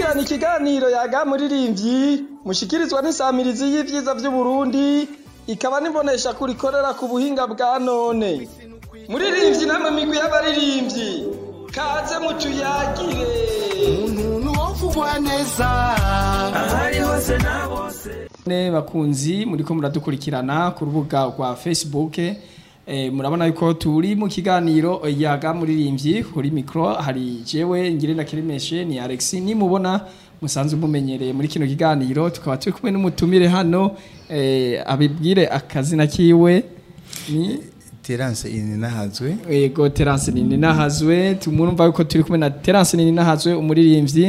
mukurikirana ikiganiro yaga muririmbyi mushikirizwa n'isamirizi y'ivyiza vy'uburundi ikaba nibonesha kurikorera ku buhinga bwa none muririmbyi namwe migwi y'abaririmbyi kaze mutuyagire umuntu wovugwa neza ahari hose na bose ne bakunzi muriko muradukurikirana ku rubuga rwa facebook eh, murabona yuko turi mu kiganiro yaga muririmbyi kuri mikro hari jewe ngire na kirimeshe ni Alex nimubona musanzwe mumenyereye muri kino kiganiro tukaba turi kumwe n'umutumire hano eh, abibwire akazina kiwe ni terance ini nahazwe Ego Terence nini nahazwe tumurumva yuko turi kumwe na Terence nini nahazwe umuririmbyi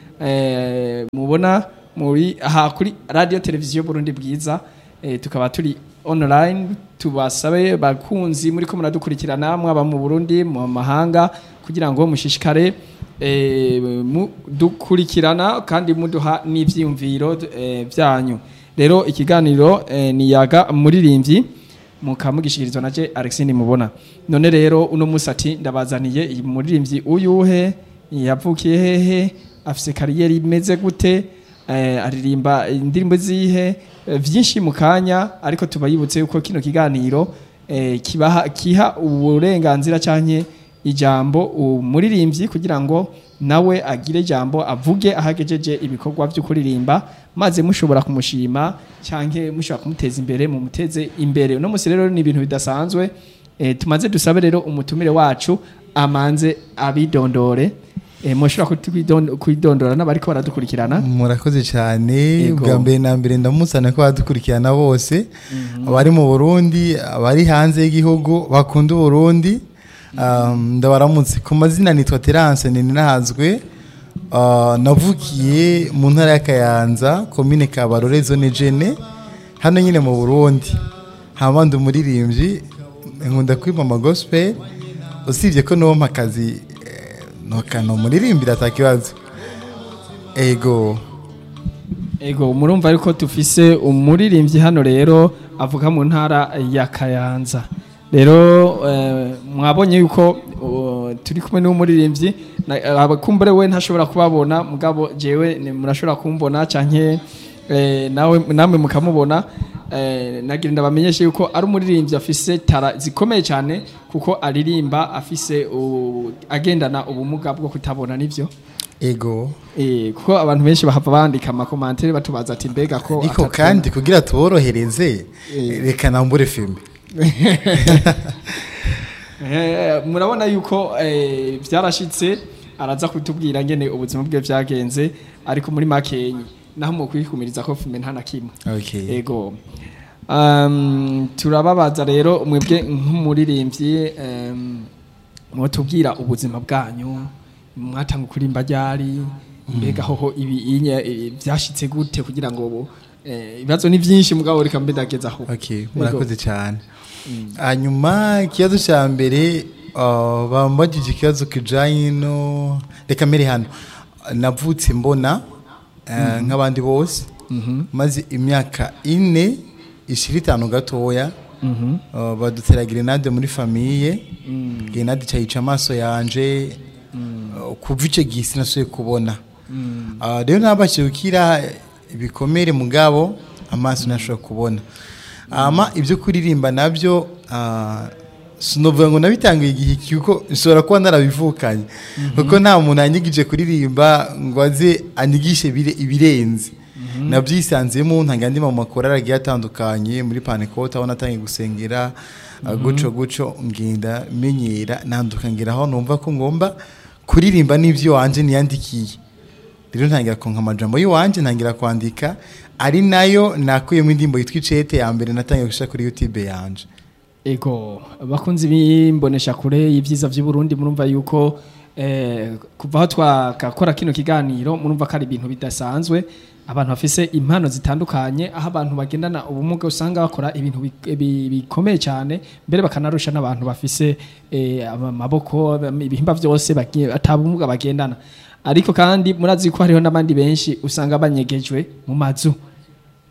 eh mubona muri aha kuri radio televiziyo Burundi bwiza eh, tukaba turi online tubasabe bakunzi muri ko muradukurikirana mwaba mu Burundi mu mahanga kugira ngo mushishikare eh, mu- dukurikirana kandi muduha n'ivyiyumviro eh, byanyu rero ikiganiro eh, ni yaga muririmbyi mukamugishikirizwa naje Alexine mubona none rero uno musi ati ndabazaniye iyi muririmbyi uyuhe yavukiye hehe afise kariyeri imeze gute eh, aririmba indirimbo zihe eh, vyinshi mu kanya ariko tubayibutse yuko kino kiganiro eh, kibaha kiha uburenganzira canke ijambo umuririmbyi kugira ngo nawe agire ijambo avuge ahagejeje ibikorwa byo kuririmba maze mushobora kumushima canke mushobora kumuteza imbere mu muteze imbere uno musi rero ni ibintu bidasanzwe e, tumaze dusabe rero umutumire wacu amanze abidondore e, mushobora kutwidon- kwidondora n'abariko baradukurikirana murakoze cyane Yego. bwa mbere na mbere ndamusana ko badukurikirana bose abari mu burundi abari hanze y'igihugu bakunda uburundi Um, ndabaramutse ku mazina nitwa terance nini nahazwe Uh, navukiye mu ntara ya kayanza komine kabarore zone jene hano nyine mu burundi hama ndi umuririmbyi nkunda kwiba amagospel usibye ko nompa akazi eh, nokano umuririmbira atakibazo ego ego murumva ariko tufise umuririmbyi hano rero avuga mu ntara ya Kayanza rero eh, mwabonye yuko uh, turi kumwe n'umuririmbyi na- abakumbure we ntashobora kubabona mugabo jewe ni- murashobora kumbona canke eh, nawe namwe mukamubona eh, nagira ndabamenyeshe yuko ari umuririmbyi afise tara zikomeye cyane kuko aririmba afise u- agendana ubumuga bwo kutabona nivyo ego Eh, kuko abantu benshi bahava bandika amakomantere batubaza ati mbega ko ariko atatubona." kandi kugira tuborohereze reka nambure filime Eh, murabona yuko eh, byarashitse araza kutubwira ngene ubuzima bwe byagenze ariko muri makenyi naho mu kwikumiriza ko fume nta na kimwe okay. ego um, turababaza rero mwebwe nk'umuririmbyi um, mwotubwira ubuzima bwanyu mwatanga kurimba ryari mbega hoho ibi inye eh, byashitse gute kugira ngo ubu eh, ibibazo ni byinshi mugabo reka mbe ndageza aho okay. murakoze cyane hanyuma ikibazo cya mbere uh, bambagije ikibazo kijanye no reka mbere hano navutse mbona uh, nk'abandi bose maze imyaka ine ishira itanu gatoya uh, badutera grenade muri famiye grenade cayica amaso yanje uh, kuva ico gihe sinasuye kubona Uh, rero nabashije gukira ibikomere mugabo amaso ntashobora kubona ama ibyo kuririmba nabyo uh, sinovuga ngo nabitangiye igihe kuko nshobora kuba narabivukanye kuko nta muntu yanyigije kuririmba ngo aze anyigishe ibire- ibirenze nabyisanzemo ntangira andi mu makorari agiye atandukanye muri panekote aho natangiye gusengera uh, guco guco ngenda menyera nanduka ngera aho numva ko ngomba kuririmba n'ibyo wanje niyandikiye rero ntangira konka amajambo y'iwanje ntangira kwandika ari nayo nakuyemo indirimbo yitwa icete ya mbere natangiye gushyira kuri youtube yanje Ego bakunzi bimbonesha kure y'ivyiza vy'u Burundi murumva yuko eh, kuva aho twakakora kino kiganiro murumva ko ari ibintu bidasanzwe abantu bafise impano zitandukanye aho abantu bagendana ubumuga usanga bakora ibintu bi- bi- bikomeye cyane mbere bakanarusha n'abantu bafise eh, amaboko ibihimba byose bagiye- atabumuga bagendana ariko kandi murazi ko hariho n'abandi benshi usanga banyegejwe mu mazu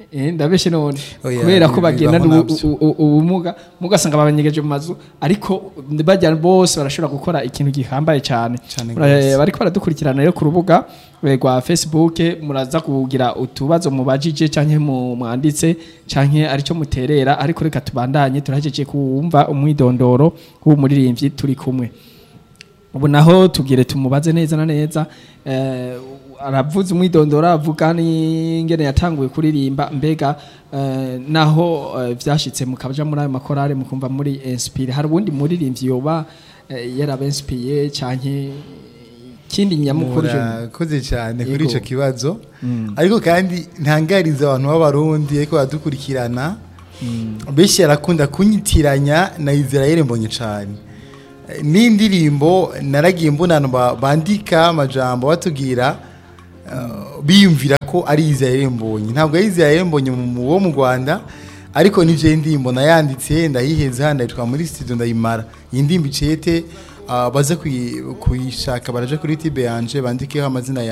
Eh, ndabeshe none Oya, kubera ko bibaho bagenda nabyo. ubumuga mugasanga babanyegeje mu mazu ariko bajya bose barashobora gukora ikintu gihambaye cyane Cane Eh, gose. bariko baradukurikirana rero ku rubuga eh, rwa facebook muraza kugira utubazo mubajije canke mu- mwanditse canke arico muterera ariko reka tubandanye turahejeje kumva umwidondoro w'umuririmbyi turi kumwe ubu naho tugire tumubaze neza na neza eh, aravuze umwidondoro avuga n'ingene yatanguye kuririmba mbega eh, naho eh, vyashitse mukaja muri ayo makorale mukumva muri inspire hari ubundi muririmbyi yoba eh, yarabenspiye canke kindi nyamukuru je murakoze cyane kuri Yego. icyo kibazo ariko kandi ntangariza abantu b'abarundi ariko baradukurikirana benshi barakunda kunyitiranya na israel mbonye cyane Eh, n'indirimbo naragiye mbona abantu ba- bandika amajambo batubwira eh, biyumvira ko ari israel mbonye ntabwo ari israel mbonye mu- mu- wo mu rwanda ariko nivyo indirimbo nayanditse ndayiheza ndayitwa muri studio ndayimara iyi ndimbo icete ah, baze kuyi- kuyishaka baraje kuri tibe yanje bandikeho amazina ya